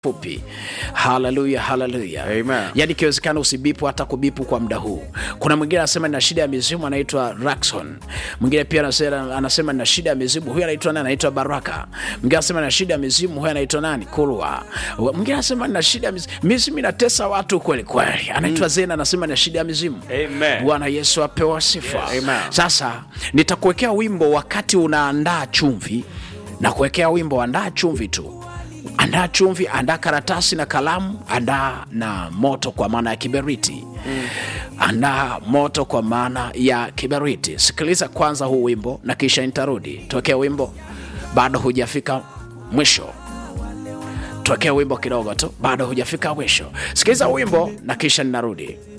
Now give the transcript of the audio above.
fupi haleluya haleluya Amen. yaani ikiwezekana usibipu hata kubipu kwa muda huu kuna mwingine anasema nina shida ya mizimu anaitwa rakson mwingine pia anasema, anasema nina shida ya mizimu huyu anaitwa nani anaitwa baraka mwingine anasema nina shida ya mizimu huyu anaitwa nani kulwa mwingine anasema nina shida ya mizimu mizimu inatesa watu kweli kweli anaitwa zena anasema nina shida ya mizimu Amen. bwana yesu apewa sifa Yes. Amen. sasa nitakuwekea wimbo wakati unaandaa chumvi na kuwekea wimbo andaa chumvi tu andaa chumvi andaa karatasi na kalamu andaa na moto kwa maana ya kiberiti mm. andaa moto kwa maana ya kiberiti sikiliza kwanza huu wimbo na kisha nitarudi tuwekea wimbo bado hujafika mwisho tuwekea wimbo kidogo tu bado hujafika mwisho sikiliza wimbo na kisha ninarudi